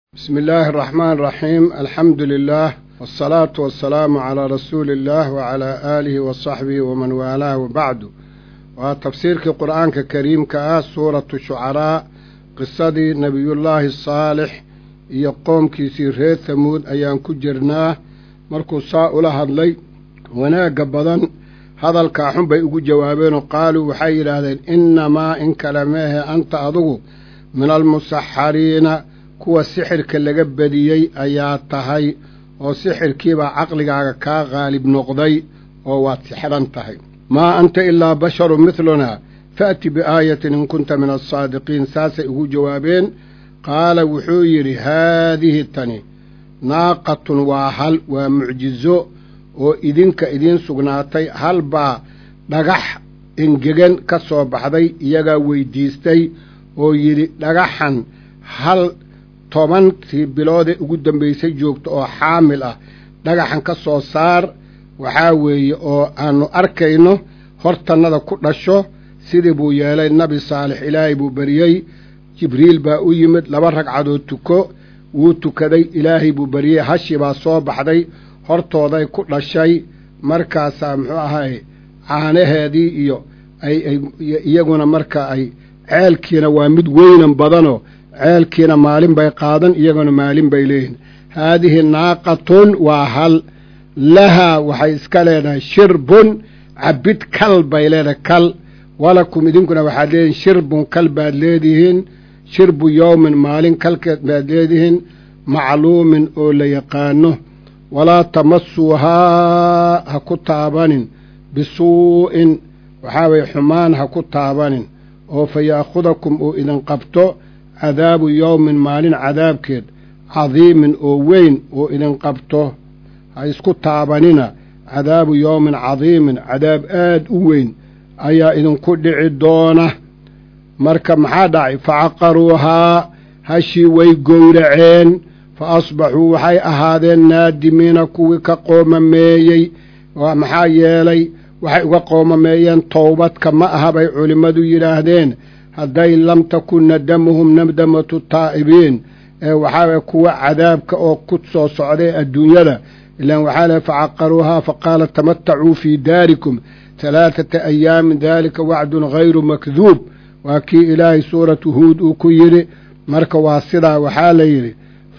بسم الله الرحمن الرحيم الحمد لله والصلاة والسلام على رسول الله وعلى آله وصحبه ومن والاه وبعد وتفسيرك القرآن كريم كآ سورة الشعراء قصة نبي الله الصالح يقوم كيسير ريت ثمود أيام كجرناه مركو ساء لهدلي وناق بدن هذا الكاحن بيقو جوابين وقالوا وحي لهذين إنما إن كلمه أنت أضغو من المسحرين kuwa sixirka laga badiyey ayaa tahay oo sixirkiibaa caqligaaga kaa qaalib noqday oo waad sixran tahay maa anta ilaa basharu midlunaa fa'ti biaayatin in kunta min alsaadiqiin saasay ugu jawaabeen qaala wuxuu yidhi haadihi tani naaqatun waa hal waa mucjizo oo idinka idiin sugnaatay hal baa dhagax engegan ka soo baxday iyagaa weydiistay oo yidhi dhagaxan hal tobankii biloodee ugu dambaysay joogto oo xaamil ah dhagaxan ka soo saar waxaa weeye oo aannu arkayno hortannada ku dhasho sidii buu yeelay nabi saalix ilaahay buu beriyey jibriil baa u yimid laba ragcadood tuko wuu tukaday ilaahay buu beriyey hashii baa soo baxday hortooday ku dhashay markaasaa muxuu ahay caanaheedii iyo ay iyaguna marka ay ceelkiina waa mid weynan badanoo ceelkiina maalin bay qaadan iyaguna maalin bay leeyihin haadihi naaqatun waa hal lahaa waxay iska leedahay shirbun cabid kal bay leedahay kal walakum idinkuna waxaad leedihin shirbun kal baad leedihiin shirbu yowmin maalin kalkeed baad leedihiin macluumin oo la yaqaano walaa tamasuuhaa ha ku taabanin bisuu'in waxaa weye xumaan ha ku taabanin oo fa yaakhudakum uu idin qabto cadaabu yowmin maalin cadaabkeed cadiimin oo weyn oo idin qabto ha isku taabanina cadaabu yowmin cadiimin cadaab aad u weyn ayaa idinku dhici doona marka maxaa dhacay facaqaruuhaa hashii way gowraceen fa asbaxuu waxay ahaadeen naadimiina kuwii ka qoomameeyey maxaa yeelay waxay uga qoomameeyeen towbadka ma aha bay culimmadu yidhaahdeen hadday lam takun nadamuhum nadamatu taa'ibiin ee waxaa kuwa cadaabka oo ku soo socday adduunyada ilaan waxaa lehy facaqaruuhaa faqaala tamatacuu fii daarikum halaathata ayaamin daalika wacdun hayru makduub waa kii ilaahay suuratu huud uu ku yidhi marka waa sidaa waxaa la yidhi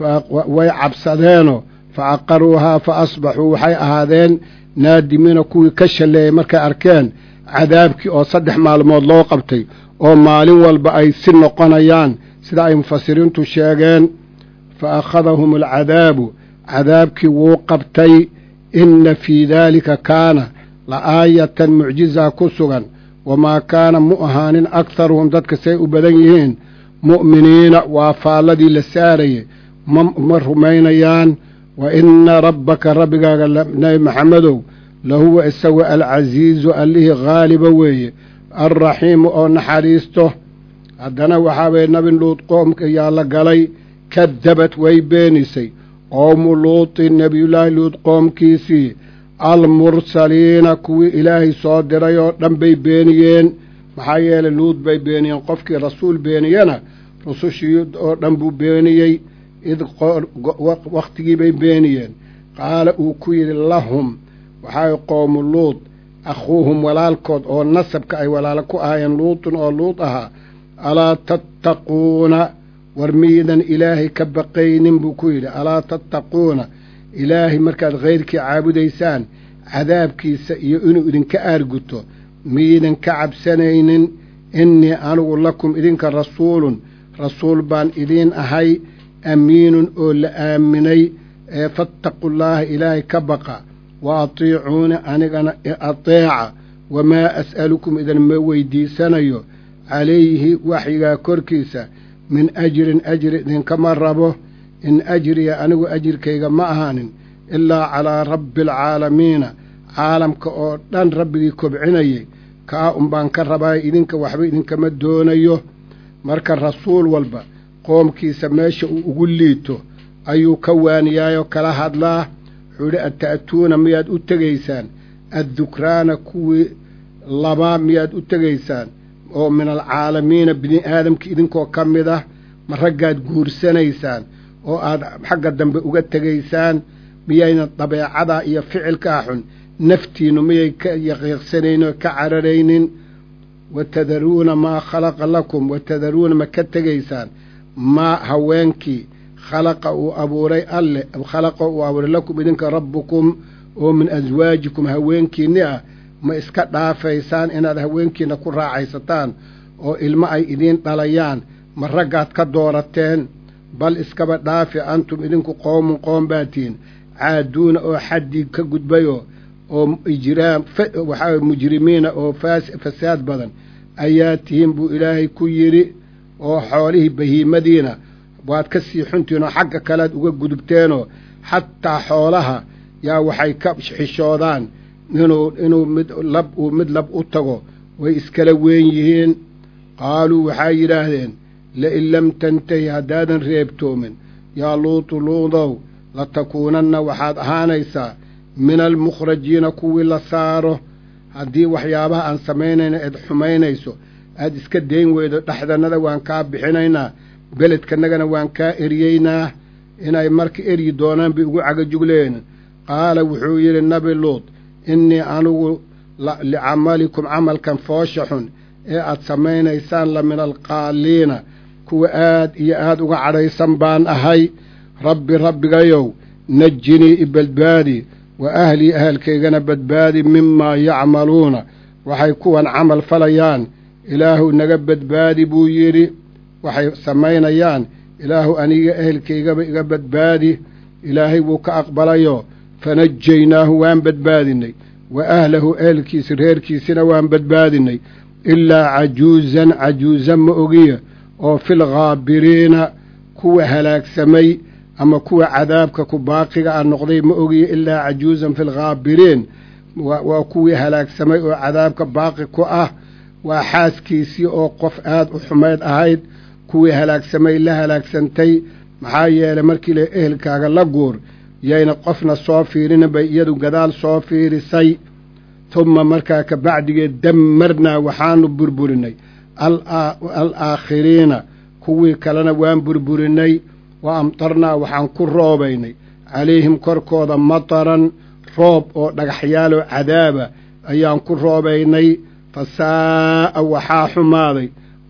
way cabsadeenoo facaqaruuhaa fa asbaxuu waxay ahaadeen naadimiina kuwii ka shalleeyey markay arkeen cadaabkii oo saddex maalmood loo qabtay oo maalin walba ay si noqonayaan sida ay mufasiriintu sheegeen fa akhadahum alcadaabu cadaabkii wuu qabtay inna fii daalika kaana la aayatan mucjizaa ku sugan wamaa kaana mu ahaanin akharuhum dadka say u badan yihiin mu'miniina waa faalladii la saarayey ma rumaynayaan wa inna rabbaka rabbigaaga nebi maxamedow lahuwa isagu alcasiizu allihii haaliba weeye alraxiimu oo naxariisto haddana waxaa weye nabi luud qoomka ayaa la galay kadabad way beenisay qowmu luutin nebiyullaahi luud qoomkiisii almursaliina kuwii ilaahay soo diray oo dhan bay beeniyeen maxaa yeelay luud bay beeniyeen qofkii rasuul beeniyena rusushii oo dhan buu beeniyey id wakhtigii bay beeniyeen qaala uu ku yidhi lahum waxaa qowmu luud akhuuhum walaalkood oo nasabka ay walaalo ku ahaayeen luutun oo luud ahaa alaa tattaquuna war miidan ilaahay ka baqaynin buu ku yidhi alaa tattaquuna ilaahay markaad khayrkii caabudaysaan cadaabkiisa iyo inuu idinka aarguto miidan ka cabsanaynin innii anigu lakum idinka rasuulun rasuul baan idiin ahay amiinun oo la aaminay ee fattaqullaaha ilaahay ka baqa wa atiicuuni anigana ateeca wamaa as'alukum idinma weydiisanayo calayhi waxyigaa korkiisa min ajrin ajri idinkama rabo in ajriya anigu ajirkayga ma ahaanin ilaa calaa rabbi alcaalamiina caalamka oo dhan rabbigii kobcinayay kaa unbaan ka rabaa idinka waxba idinkama doonayo marka rasuul walba qoomkiisa meesha uu ugu liito ayuu ka waaniyaayoo kala hadlaa wuxuu idhi ata'tuuna miyaad u tegaysaan addukraana kuwii labaa miyaad u tegaysaan oo min alcaalamiina bini aadamka idinkoo ka mid ah ma raggaad guursanaysaan oo aad xagga dambe uga tegaysaan miyayna dabeecadaa iyo ficilkaa xun naftiinnu miyay ka yaqiiqsanaynin oo ka cararaynin watadaruuna maa khalaqa lakum watadaruuna ma ka tegaysaan maa haweenkii khalaqa uu abuuray alle khalaqa uu abuuray lakum idinka rabbukum oo min aswaajikum haweenkiinni ah ma iska dhaafaysaan inaad haweenkiinna ku raacaysataan oo ilmo ay idiin dhalayaan ma raggaad ka doorateen bal iskaba dhaafi antum idinku qowmun qoom baatiin caaduuna oo xaddii ka gudbayoo oo ijraam waxaa mujrimiina oo fasaad badan ayaa tihiin buu ilaahay ku yidhi oo xoolihii bahiimadiina waad ka sii xuntihiin oo xagga kalead uga gudubteenoo xataa xoolaha yaa waxay ka xishoodaan inuu inuu mid lab uu mid lab u tago way iskala weyn yihiin qaaluu waxay yidhaahdeen lain lam tantahi haddaadan reebtoomin yaa luutu luudow latakuunanna waxaad ahaanaysaa min almukhrajiina kuwii la saaro haddii waxyaabaha aan samaynayna eed xumaynayso aad iska dayn weydo dhexdannada waan kaa bixinaynaa beledkanagana waan kaa eryeynaa inay marka eryi doonaan bay ugu cagajugleen qaala wuxuu yidhi nabi luud innii anigu licamalikum camalkan foosha xun ee aad samaynaysaan la min alqaaliina kuwa aad iyo aad uga cadhaysan baan ahay rabbi rabbigayow najinii i badbaadi wa ahlii ahalkaygana badbaadi mimaa yacmaluuna waxay kuwan camal falayaan ilaahu naga badbaadi buu yidhi waxay samaynayaan ilaahu aniga ehelkaygaba iga badbaadi ilaahay wuu ka aqbalayo fanajaynaahu waan badbaadinay wa ahlahu ehelkiisi reerkiisina waan badbaadinay ilaa cajuuzan cajuuza ma ogiya oo filghaabiriina kuwa halaagsamay ama kuwa cadaabka ku baaqiga ah noqday ma ogiya ilaa cajuuzan filghaabiriin waa kuwii halaagsamay oo cadaabka baaqi ku ah waa xaaskiisii oo qof aad u xumayd ahayd kuwii halaagsamay la halaagsantay maxaa yeelay markii la ehelkaaga la guur yayna qofna soo fiirinin bay iyadu gadaal soo fiirisay tumma markaa ka bacdigeed dammarnaa waxaanu burburinay alaakhiriina kuwii kalena waan burburinay wa amtarnaa waxaan ku roobaynay calayhim korkooda mataran roob oo dhagaxyaaloo cadaaba ayaan ku roobaynay fa saa'a waxaa xumaaday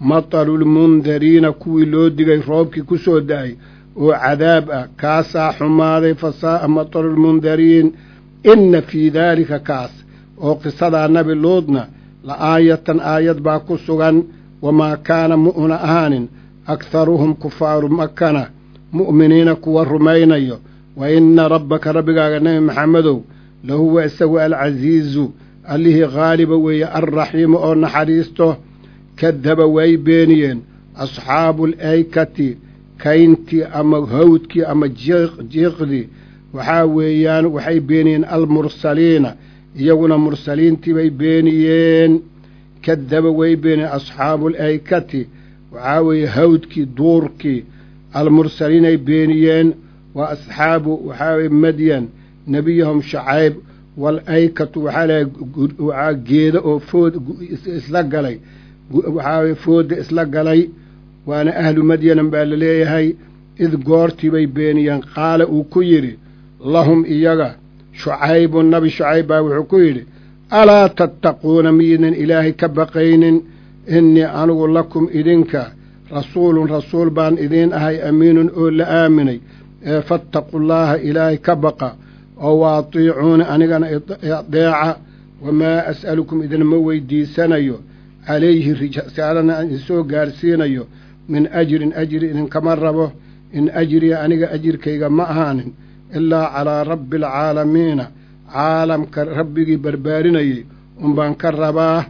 matarulmundariina kuwii loo digay roobkii ku soo da'ay oo cadaab ah kaasaa xumaaday fa saa'a matarulmundariin inna fii daalika kaas oo qisadaa nabi luudna la aayatan aayad baa ku sugan wamaa kaana mu'na ahaanin akharuhum kufaaru makana mu'miniina kuwa rumaynayo wa inna rabbaka rabbigaaga nebi maxamedow lahuwa isagu alcasiizu allihii haaliba weeye alraxiimu oo naxariisto kadaba way beeniyeen asxaabu alaykati kayntii ama hawdkii ama jiiqdii waxaa weeyaan waxay beeniyeen almursaliina iyaguna mursaliintii bay beeniyeen kadaba way beeniyeen asxaabu alaykati waxaa weeye hawdkii duurkii almursaliinay beeniyeen waa asxaabu waxaa weye madyan nebiyahum shacayb walaykatu waxaa leehay waxaa geeda oo food isla galay waxaa weye fooda isla galay waana ahlu madyanan baa la leeyahay id goortii bay beeniyeen qaala uu ku yidhi lahum iyaga shucaybun nabi shucayb baa wuxuu ku yidhi alaa tattaquuna miidnan ilaahay ka baqaynin innii anigu lakum idinka rasuulun rasuul baan idiin ahay amiinun oo la aaminay ee fattaqullaaha ilaahay ka baqa oo wa atiicuuni anigana adeeca wamaa as'alukum idinma weydiisanayo calayhi risaalana aan idinsoo gaarsiinayo min ajrin ajri idinkama rabo in ajriya aniga ajirkayga ma ahaanin ilaa calaa rabbi alcaalamiina caalamka rabbigii barbaarinayay unbaan ka rabaa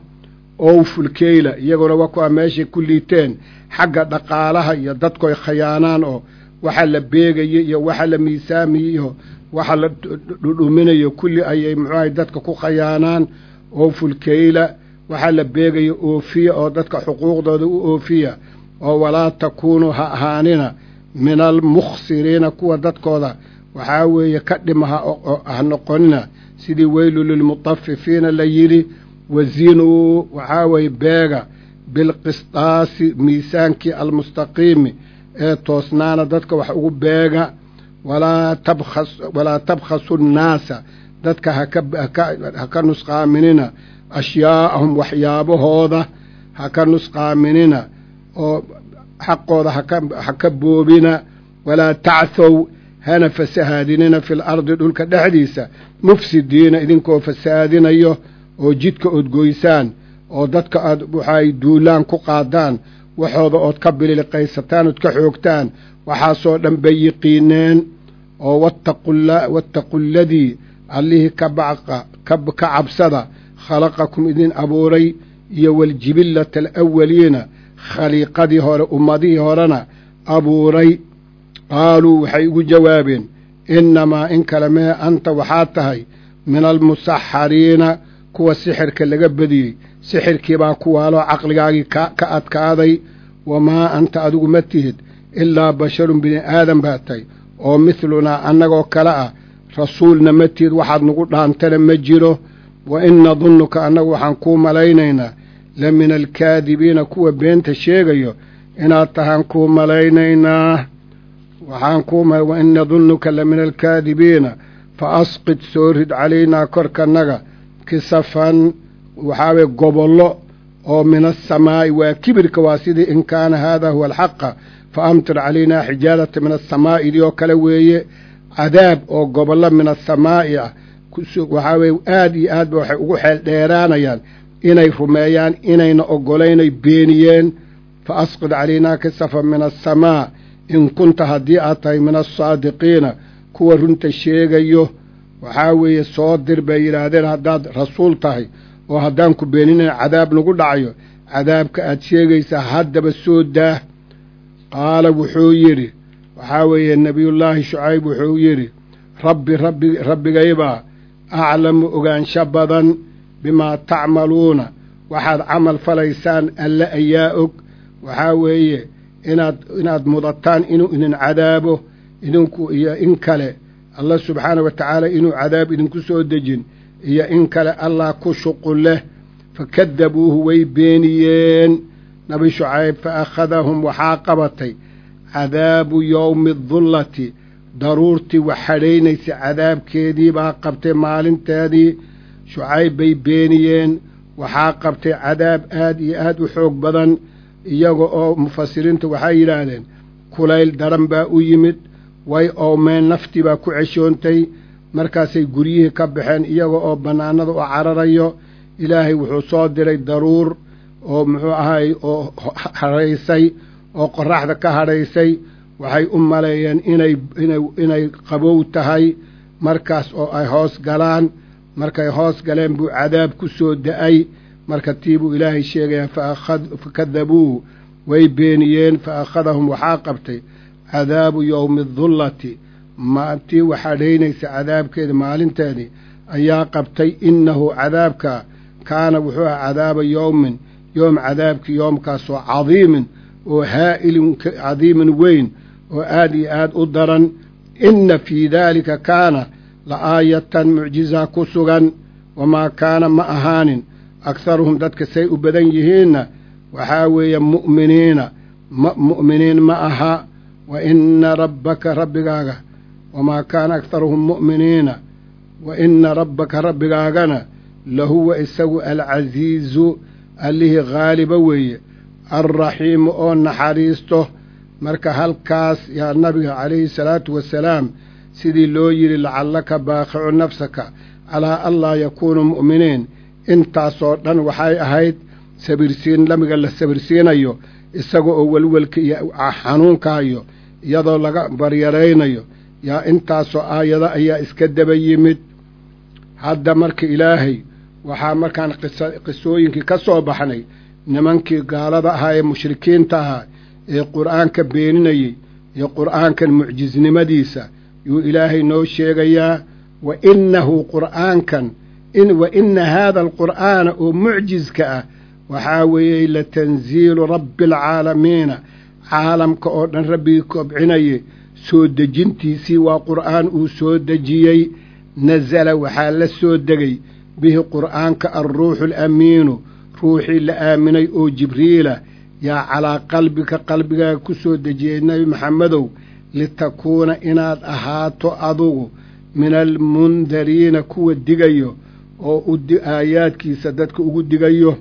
owfulkeyla iyaguna waa kuwaa meeshay ku liiteen xagga dhaqaalaha iyo dadkoy khayaanaan oo waxa la beegayo iyo waxa la miisaamiyo iyo waxa la dhudhuminayo kulli ayay muxuahay dadka ku khayaanaan owfulkeyla waxaa la beegayo oofiya oo dadka xuquuqdooda u oofiya oo walaa takuunuu ha ahaanina min almukhsiriina kuwa dadkooda waxaa weeye ka dhimaha ha noqonina sidii weylu lilmutafifiina la yidhi wazinuu waxaa weeye beega bilqisdaasi miisaankii almustaqiimi ee toosnaana dadka wax ugu beega walaa tabkhas walaa tabkhasu nnaasa dadka haka ha ka nusqaaminina ashyaa'ahum waxyaabahooda ha ka nusqaaminina oo xaqooda ha ka boobina walaa tacthow hana fasahaadinina fil ardi dhulka dhexdiisa mufsidiina idinkoo fasahaadinayo oo jidka ood goysaan oo dadka aad waxaay duulaan ku qaadaan waxooda ood ka bililiqaysataan ood ka xoogtaan waxaasoo dhan bay yiqiineen oo wattaqu ladii allihii ka baca ka cabsada khalaqakum idin abuuray iyo waljibillata alawaliina khaliiqadii hore ummadihii horena abuuray qaaluu waxay ugu jawaabeen innamaa in kale mee anta waxaad tahay min almusaxariina kuwa sixirka laga badiyey sixirkii baa ku waaloo caqligaagii ka adkaaday wamaa anta adigu ma tihid ilaa basharun bini aadan baa tahay oo midlunaa annagoo kale ah rasuulna ma tihid waxaad nagu dhaantana ma jiro wa in nadunnuka annagu waxaan kuu malaynaynaa la min alkaadibiina kuwa beenta sheegayo inaad tahaan kuu malaynaynaa waxaan kuu wa in nadunnuka la min alkaadibiina fa asqid soo rid calaynaa korkanaga kisafan waxaaweye gobollo oo min asamaa'i waa kibirka waa sidii in kaana haadaa huwa alxaqa fa amtir calaynaa xijaarata min asamaa'i idii oo kale weeye cadaab oo gobollo min asamaa'i ah waxaa weye aad iyo aad ba waxay ugu xeel dheeraanayaan inay rumeeyaan inayna oggolaynay beeniyeen fa asqid calaynaa kisafan min asamaa in kunta haddii aad tahay min alsaadiqiina kuwa runta sheegayo waxaa weeye soo dir bay yidhaahdeen haddaad rasuul tahay oo haddaan ku beeninayn cadaab nagu dhacayo cadaabka aad sheegaysaa haddaba soo daah qaala wuxuu yidhi waxaa weeye nebiyullaahi shucayb wuxuu yidhi rabbi rabbi rabbigaybaa aclamu ogaansho badan bimaa tacmaluuna waxaad camal falaysaan alle ayaa og waxaa weeye inaad inaad mudataan inuu idin cadaabo idinku iyo in kale allah subxaana wa tacaala inuu cadaab idinku soo dejin iyo in kale allah ku shuqul leh fakadabuuhu way beeniyeen nabi shucayb fa akhadahum waxaa qabatay cadaabu yowmi dullati daruurtii wax hadhaynaysa cadaabkeedii baa qabtay maalinteedii shucayb bay beeniyeen waxaa qabtay cadaab aad iyo aad u xoog badan iyaga oo mufasiriinta waxay yidhaahdeen kulayl daran baa u yimid way oomeen naftii baa ku ceshoontay markaasay guryihii ka baxeen iyaga oo bannaanada u cararayo ilaahay wuxuu soo diray daruur oo muxuu ahay oo hadhaysay oo qorraxda ka hadhaysay waxay u maleeyeen inay inay inay qabow tahay markaas oo ay hoos galaan markay hoos galeen buu cadaab ku soo da-ay marka tii buu ilaahay sheegayaa fakadabuuhu way beeniyeen fa akhadahum waxaa qabtay cadaabu yowmi dullati tii waxadhaynaysa cadaabkeeda maalinteedii ayaa qabtay innahu cadaabka kaana wuxuu aha cadaaba yowmin yoom cadaabkii yoomkaasoo cadiimin oo haa'ilin cadiimin weyn oo aad iyo aad u daran inna fii daalika kaana la aayatan mucjizaa ku sugan wamaa kaana ma ahaanin akharuhum dadka say u badan yihiinna waxaa weeye mu'miniina mu'miniin ma aha wa inna rabbaka rabbigaaga wamaa kaana akharuhum mu'miniina wa inna rabbaka rabbigaagana lahuwa isagu alcasiizu allihii haaliba weeye alraxiimu oo naxariisto marka halkaas yaa nabiga calayhi salaatu wasalaam sidii loo yidhi lacallaka baaqicu nafsaka calaa anlaa yakuunuu mu'miniin intaasoo dhan waxay ahayd sabirsiin nabiga la sabirsiinayo isaga oo welwelka iyo xanuunkahayo iyadoo laga baryaraynayo yaa intaasoo aayado ayaa iska daba yimid hadda marka ilaahay waxaa markaan qisooyinkii ka soo baxnay nimankii gaalada ahaa ee mushrikiinta ahaa ee qur'aanka beeninayey iyo qur'aankan mucjisnimadiisa yuu ilaahay noo sheegayaa wa innahu qur'aankan wa inna haada alqur'aana oo mucjiska ah waxaa weeye latanziilu rabbi alcaalamiina caalamka oo dhan rabbigii kobcinaye soo dejintiisii waa qur'aan uu soo dejiyey nasala waxaa la soo degay bihi qur'aanka alruuxu alamiinu ruuxii la aaminay oo jibriila yaa calaa qalbika qalbigaaga ku soo dejiyey nebi maxamedow litakuuna inaad ahaato adugu min almundariina kuwa digayo oo aayaadkiisa dadka ugu digayo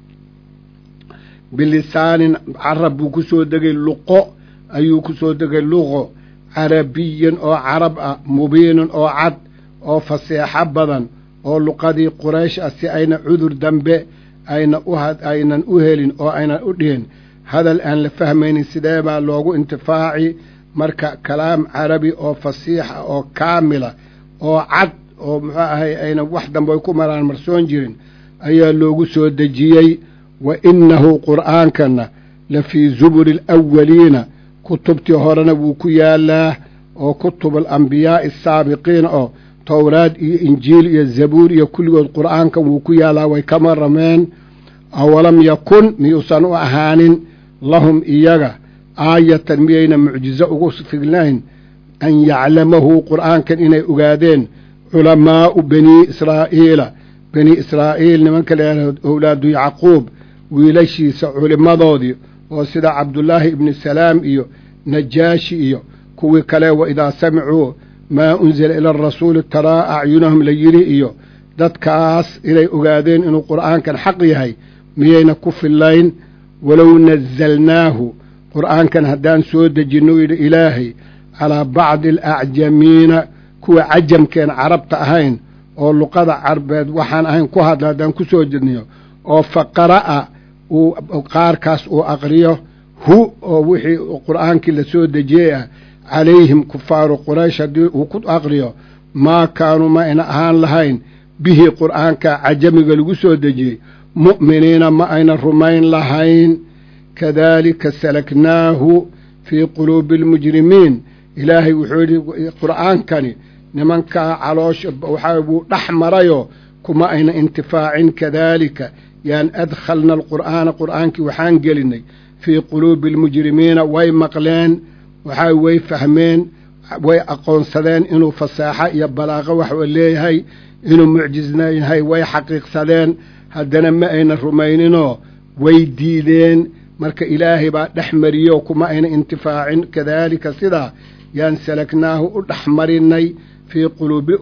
bilisaanin carab buu ku soo degay luqo ayuu ku soo degay luqo carabiyin oo carab ah mubiinin oo cad oo faseexo badan oo luqadii quraysh ah si ayna cudur dambe ayna u aynan u helin oo aynan u dhihin hadal aan la fahmaynin sidee baa loogu intifaaci marka kalaam carabi oo fasiixa oo kaamila oo cad oo muxuu ahay ayna wax dambe ay ku maraan marsoon jirin ayaa loogu soo dejiyey wa innahu qur'aankana la fii zuburi alawaliina kutubtii horena wuu ku yaalaa oo kutub alambiyaa'i asaabiqiina oo towraad iyo injiil iyo zabuur iyo kulligood qur'aankan wuu ku yaalaa way ka marameen awalam yakun miyuusan u ahaanin lahum iyaga aayatan miyayna mucjizo ugu fignayn an yaclamahu qur'aankan inay ogaadeen culamaa'u banii israa'iila bani israa'iil nimanka leeyaha owlaadu yacquub wiilashiisa culimmadoodii oo sida cabdullaahi ibni salaam iyo najaashi iyo kuwii kale wa idaa samicuu maa unzila ila arasuuli taraa acyunahum la yidhi iyo dadkaas inay ogaadeen inuu qur'aankan xaq yahay miyayna ku fillayn walow nazalnaahu qur'aankan haddaan soo dejinno yidhi ilaahay calaa bacdi alacjamiina kuwa cajamkeen carabta ahayn oo luqada carbeed waxaan ahayn ku hadla haddaan ku soo jedniyo oo fa qara'a uu qaarkaas uu aqriyo hu oo wixii qur'aankii la soo dejiyey ah calayhim kufaaru quraysh haddii uu ku aqriyo maa kaanuu ma ayna ahaan lahayn bihi qur'aanka cajamiga lagu soo dejiyey mu'miniina ma ayna rumayn lahayn kadaalika salaknaahu fii quluubi almujrimiin ilaahay wuxuu yidhi qur'aankani nimankaa caloosha waxaa wuu dhex marayoo kuma ayna intifaacin kadaalika yaan adkhalna alqur'aana qur'aankii waxaan gelinay fii quluubi almujrimiina way maqleen waxaa way fahmeen way aqoonsadeen inuu fasaaxo iyo balaaqo waxuu leeyahay inuu mucjisna yahay way xaqiiqsadeen haddana ma ayna rumayninoo way diideen marka ilaahay baa dhex mariyo kuma ayna intifaacin kadaalika sidaa yaan salaknaahu u dhex marinay fii quluubi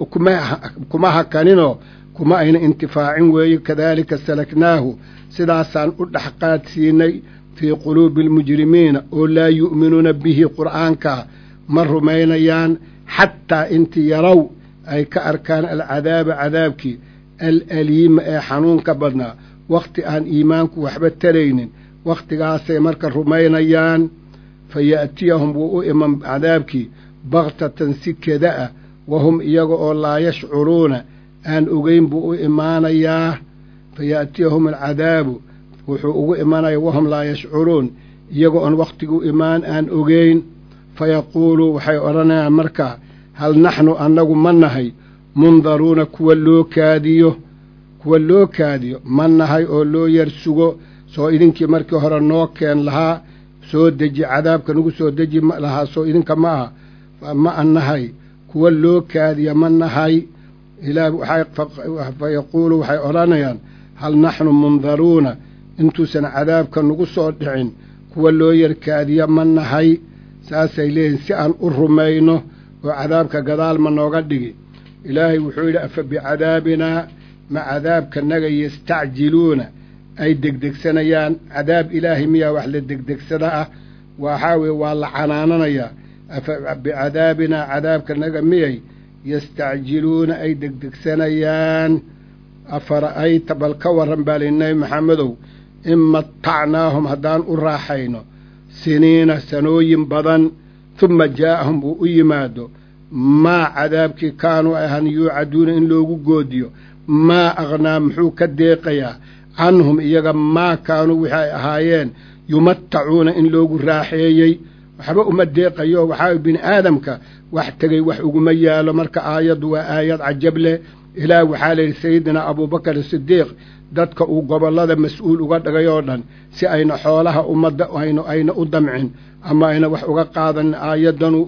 kuma hakaninoo kuma ayna intifaacin weeye kadaalika salaknaahu sidaasaan u dhex qaadsiinay fii quluubi almujrimiina oo laa yu'minuuna bihi qur'aanka ma rumaynayaan xataa intii yarow ay ka arkaan alcadaaba cadaabkii alaliima ee xanuunka badnaa wakhti aan iimaanku waxba taraynin wakhtigaasay marka rumaynayaan fa ya'tiyahum wuu u iman cadaabkii bakhtatan si keda ah wahum iyaga oo laa yashcuruuna aan ogeyn buu u imaanayaa fa ya'tiyahum alcadaabu wuxuu ugu imanaya wahum laa yashcuruun iyaga oon wakhtigu imaan aan ogeyn fa yaquuluu waxay odhanayaan markaa hal naxnu annagu ma nahay mundaruuna kuwa loo kaadiyo kuwa loo kaadiyo ma nahay oo loo yar sugo soo idinkii markii hore noo keen lahaa soo deji cadaabka nagu soo deji lahaa soo idinka ma aha ma anahay kuwa loo kaadiya ma nahay ilaah fa yaquulu waxay odhanayaan hal naxnu mundaruuna intuusan cadaabka nagu soo dhicin kuwa loo yarkaadiya ma nahay saasay leeyihin si aan u rumayno oo cadaabka gadaal ma nooga dhigi ilaahay wuxuu yidhi afa bicadaabinaa ma cadaabkanaga yastacjiluuna ay degdegsanayaan cadaab ilaahay miyaa wax la degdegsada ah waxaa weye waa la canaananayaa afa bicadaabinaa cadaabkanaga miyay yastacjiluuna ay degdegsanayaan afara'ayta bal ka warran baa li nebi maxamedow in matacnaahum haddaan u raaxayno siniina sanooyin badan tuma jaa'ahum uu u yimaado maa cadaabkii kaanuu ahan yuucaduuna in loogu goodiyo maa aqhnaa muxuu ka deeqayaa canhum iyaga maa kaanuu wixi ay ahaayeen yumatacuuna in loogu raaxeeyey waxba uma deeqayo waxaa bini aadamka wax tegey wax uguma yaalo marka aayaddu waa aayad cajab leh ilaah waxaa layidhi sayidinaa abuubakar sidiiq dadka uu gobollada mas-uul uga dhigay oo dhan si ayna xoolaha ummadda ayna u damcin ama ayna wax uga qaadanin aayaddanuu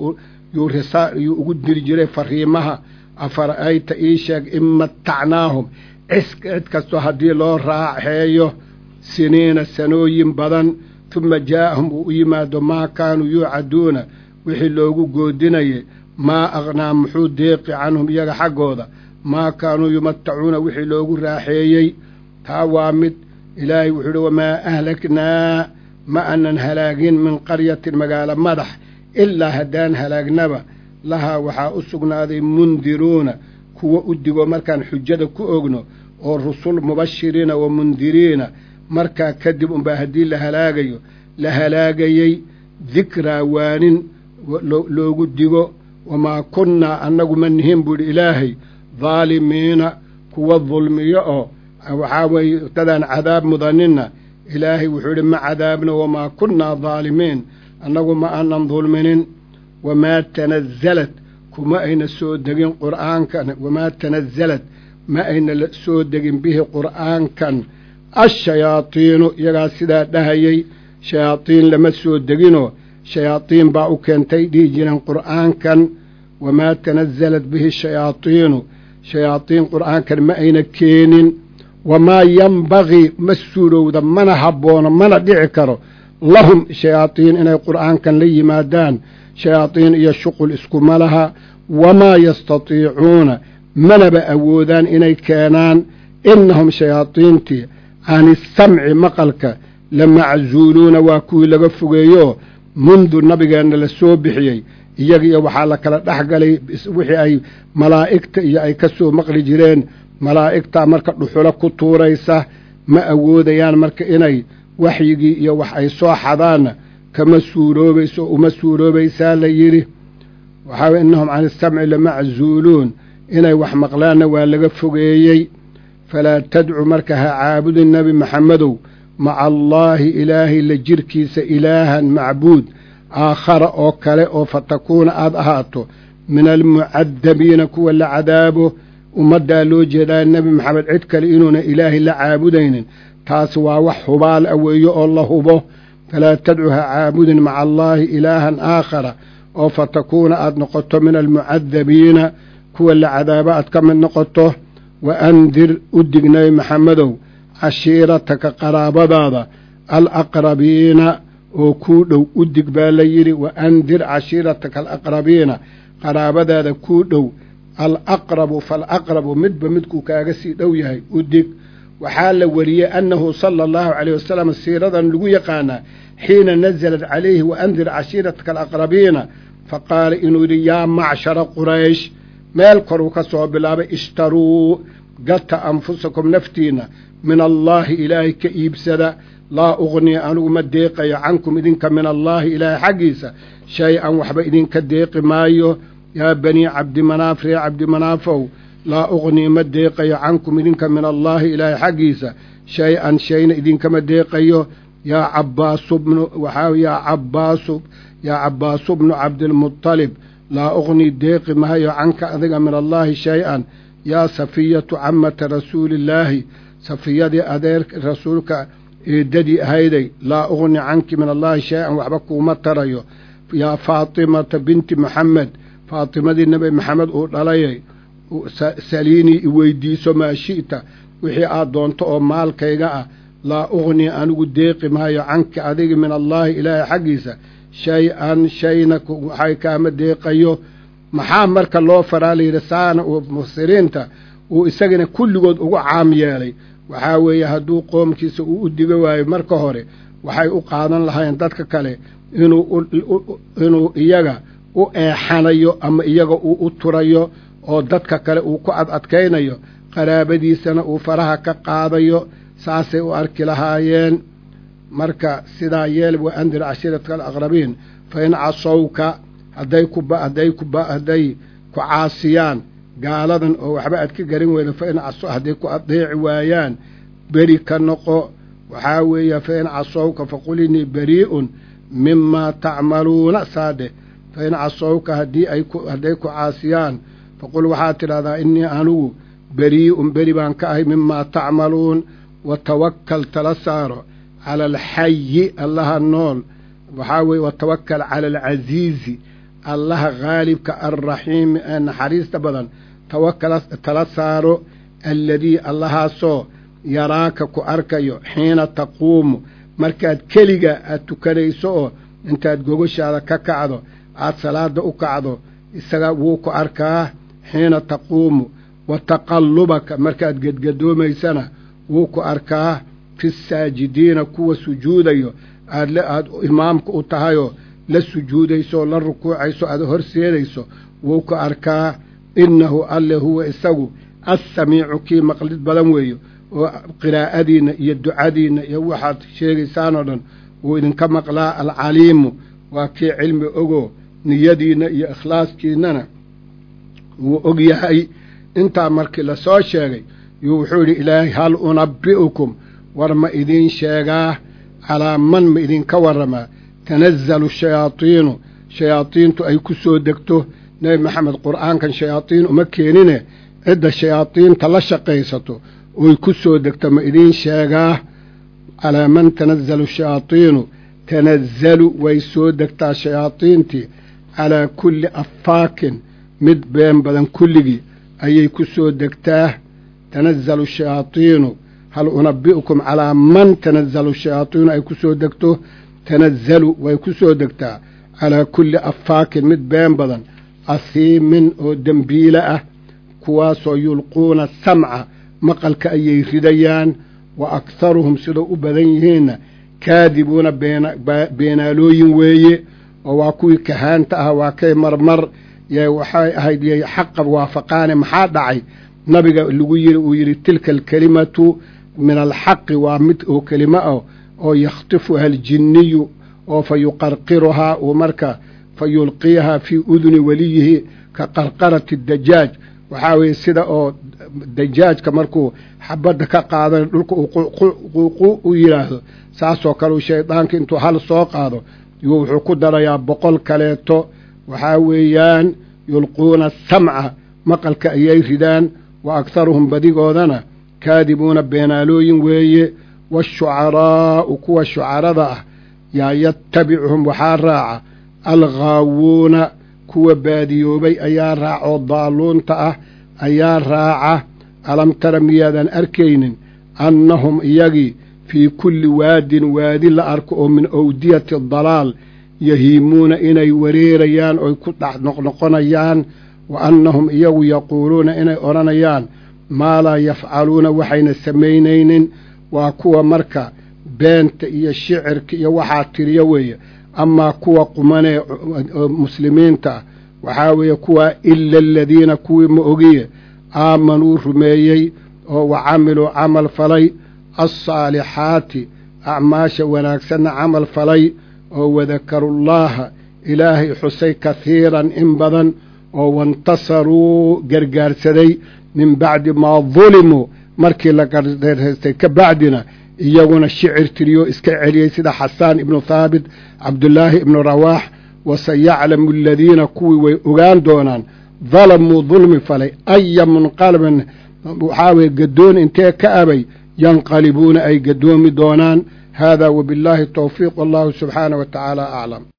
yuu ugu diri jiray fariimaha afara'ayta ii sheeg in matacnaahum cid kastoo haddii loo raaxeeyo siniina sanooyin badan tuma jaa'ahum uu u yimaado maa kaanuu yuucaduuna wixii loogu goodinayay maa aqnaa muxuu deeqi canhum iyaga xaggooda maa kaanuu yumatacuuna wixii loogu raaxeeyey taa waa mid ilaahay wuxuu uhi wamaa ahlaknaa ma aanan halaagin min qaryatin magaalo madax ilaa haddaan halaagnaba lahaa waxaa u sugnaaday mundiruuna kuwa u digo markaan xujada ku ogno oo rusul mubashiriina wa mundiriina markaa kadib unbaa haddii la halaagayo la halaagayey dikraa waanin loogu digo wamaa kunnaa annagu ma nihin buu idhi ilaahay daalimiina kuwa dulmiyo oo waxaa weeye dadaan cadaab mudaninna ilaahay wuxuu idhi ma cadaabna wamaa kunnaa daalimiin annagu ma aanan dulminin wamaa tanazalad kuma ayna soo degin qur'aankan wamaa tanazalad ma ayna soo degin bihi qur'aankan ashayaadiinu iyagaa sidaa dhahayey shayaadiin lama soo deginoo shayaadiin baa u keentay dhihi jireen qur'aankan wamaa tanazalat bihi shayaadiinu shayaadiin qur'aankan ma ayna keenin wamaa yambagii ma suurowda mana habboono mana dhici karo lahum shayaadiin inay qur'aankan la yimaadaan shayaadiin iyo shuqul iskuma laha wamaa yastatiicuuna manaba awoodaan inay keenaan innahum shayaadiintii can isamci maqalka la maczuuluuna waa kuwii laga fogeeyo mundu nabigeenna la soo bixiyey iyaga iyo waxaa la kala dhex galay wixii ay malaa'igta iyo ay ka soo maqli jireen malaa'igtaa marka dhuxulo ku tuuraysa ma awoodayaan marka inay waxyigii iyo wax ay soo xadaanna kama suuroobayso uma suuroobaysaa la yidhi waxaa innahum can isamci lamaczuuluun inay wax maqlaanna waa laga fogeeyey falaa tadcu marka ha caabudin nebi maxamedow maca allaahi ilaahay la jirkiisa ilaahan macbuud aakhara oo kale oo fatakuuna aad ahaato min almucadabiina kuwa la cadaabo ummaddaa loo jeedaa nebi maxamed cid kale inuuna ilaahay la caabudaynin taas waa wax hubaal a weeyo oo la hubo falaa tadcu ha caabudin maca allaahi ilaahan aakhara oo fatakuuna aad noqoto min almucadabiina kuwa la cadaabo aad ka mid noqoto wa andir u dig nebi maxamedow cashiirataka qaraabadaada alaqrabiina oo kuu dhow u dig baa la yidhi wa andir cashiirataka alaqrabiina qaraabadaada kuu dhow alaqrabu faalaqrabu midba midkuu kaaga sii dhow yahay u dig waxaa la wariyey annahu sala allahu caleyh wasalam siiradan lagu yaqaanaa xiina nasalat calayhi wa andir cashiirataka alaqrabiina fa qaala inuu yidhi yaa macshara quraysh meel koruu ka soo bilaabay ishtaruu gata anfusakum naftiinna min allaahi ilaahay ka iibsada laa uqnii anigu ma deeqayo cankum idinka min allaahi ilaahay xaggiisa shay-an waxba idinka deeqi maayo yaa banii cabdimanaaf ree cabdimanaafow laa uqnii ma deeqayo cankum idinka min allaahi ilaahay xaggiisa shay-an shayna idinkama deeqayo yaa cabbaasu bnu waxaa yaa cabbaasu yaa cabbaasu bnu cabdilmutalib laa uqnii deeqi maayo canka adiga min allaahi shay-an yaa safiyatu camata rasuulillaahi safiyadii adeer rasuulka eedadii ahayday laa uqni canki min allaahi shay-an waxba kuuma tarayo yaa faatimata binti maxamed faatimadii nebi maxamed uu dhalayay saliinii iweydiiso maa shi'ta wixii aad doonto oo maalkayga ah laa uqnii anigu deeqi maayo canki adigi min allaahi ilaahay xaggiisa shay-an shayna waxay kaama deeqayo maxaa marka loo faraa layidhi saana uu mufsiriinta uu isagana kulligood ugu caam yeelay waxaa weeye hadduu qoomkiisa uu u diga waayo marka hore waxay u qaadan lahayn dadka kale inuu inuu iyaga u eexanayo ama iyaga uu u turayo oo dadka kale uu ku ad adkaynayo qaraabadiisana uu faraha ka qaadayo saasay u arki lahaayeen marka sidaa yeel wa andir cashiiratka alaqrabiin fa in casowka hadday kuba hadday kuba hadday ku caasiyaan gaaladan oo waxba aad ka garan weyda fa in caso hadday ku adeeci waayaan beri ka noqo waxaa weeye fa in casowka faqul innii berii'un mimaa tacmaluuna saadheh fa in casowka haddii ay ku hadday ku caasiyaan faqul waxaad tidhahdaa innii anugu berii'un beri baan ka ahay mimaa tacmaluun wa tawakkal tala saaro cala alxayi allaha nool waxaa weeye watawakal cala alcasiizi allaha khaalibka alraxiimi ee naxariista badan tawakala tala saaro alladii allahaasoo yaraaka ku arkayo xiina taquumu markaad keliga aad tukanayso oo intaad gogoshaada ka kacdo aad salaada u kacdo isaga wuu ku arkaa xiina taquumu wa taqallubaka markaad gedgadoomaysana wuu ku arkaa fi saajidiina kuwa sujuudayo aad aad imaamka u tahayoo la sujuudayso oo la rukuucayso aad horseedayso wuu ku arkaa innahu alle huwa isagu assamiicu kii maqlid badan weeyo oo qiraa'adiinna iyo ducadiinna iyo waxaad sheegaysaan oo dhan wuu idinka maqlaa alcaliimu waa kii cilmi ogoo niyadiinna iyo ikhlaaskiinnana wuu og yahay intaa markii lasoo sheegay yuu wuxuu yidhi ilaahay hal unabbi'ukum war ma idiin sheegaa calaa man ma idinka warramaa tanazzalu shayaadiinu shayaadiintu ay ku soo degto nebi maxamed qur'aankan shayaadiin uma keenine cidda shayaadiinta la shaqaysato oy ku soo degto ma idiin sheegaa calaa man tanazzalu shayaadiinu tanazzalu way soo degtaa shayaadiintii calaa kulli affaakin mid been badan kulligii ayay ku soo degtaa tanazzalu shayaadiinu hal unabbi'ukum calaa man tanazzalu shayaadiinu ay ku soo degto tanazzalu way ku soo degtaa calaa kulli affaakin mid been badan asiimin oo dembiile ah kuwaasoo yulquuna samca maqalka ayay ridayaan wa akharuhum sidoo u badan yihiinna kaadibuuna beenaalooyin weeye oo waa kuwii kahaanta ah waa kay marmar waxay ahayd yay xaqa waafaqaane maxaa dhacay nabiga lagu yiri uu yidhi tilka alkelimatu min alxaqi waa mid oo kelimo ah oo yakhtifuha aljinniyu oo fa yuqarqiruhaa uu marka fa yulqiyahaa fii uduni weliyihi ka qarqarati dajaaj waxaa weeye sida oo dajaajka markuu xabadda ka qaadana dhulka uu u yidhaahdo saasoo kale uu shaydaanka intuu hal soo qaado yuu wuxuu ku darayaa boqol kaleeto waxaa weeyaan yulquuna samca maqalka ayay ridaan wa akharuhum badigoodana kaadibuuna beenaalooyin weeye waashucaraa'u kuwa shucarada ah yaa yatabicuhum waxaa raaca alghaawuuna kuwa baadiyoobay ayaa raaca oo daaluunta ah ayaa raaca alam tara miyaadan arkaynin annahum iyagii fii kulli waadin waadi la arko oo min awdiyati dalaal yahiimuuna inay wareerayaan oy ku dhex noqnoqonayaan wa annahum iyagu yaquuluuna inay odhanayaan maa laa yafcaluuna waxayna samaynaynin waa kuwa marka beenta iyo shicirka iyo waxaa tiriyo weeye amaa kuwa qumanee muslimiinta waxaa weeye kuwaa ila aladiina kuwii ma ogiye aamanuu rumeeyey oo wa camiluu camal falay alsaalixaati acmaasha wanaagsanna camal falay oo wadakarullaaha ilaahay xusay kahiiran in badan oo waintasaruu gargaarsaday min bacdi maa dulimuu markii la gardaystay ka bacdina iyaguna shicir tiriyo iska celiyey sida xasaan ibnu thaabit cabdullaahi ibnu rawaax waseyaclamu aladiina kuwii way ogaan doonaan dalamuu dulmi falay aya munqalabin waxaa weye gadoon intee ka abay yanqalibuuna ay gadoomi doonaan hada wabillaahi towfiiq wallahu subxaanah wa tacaala aclam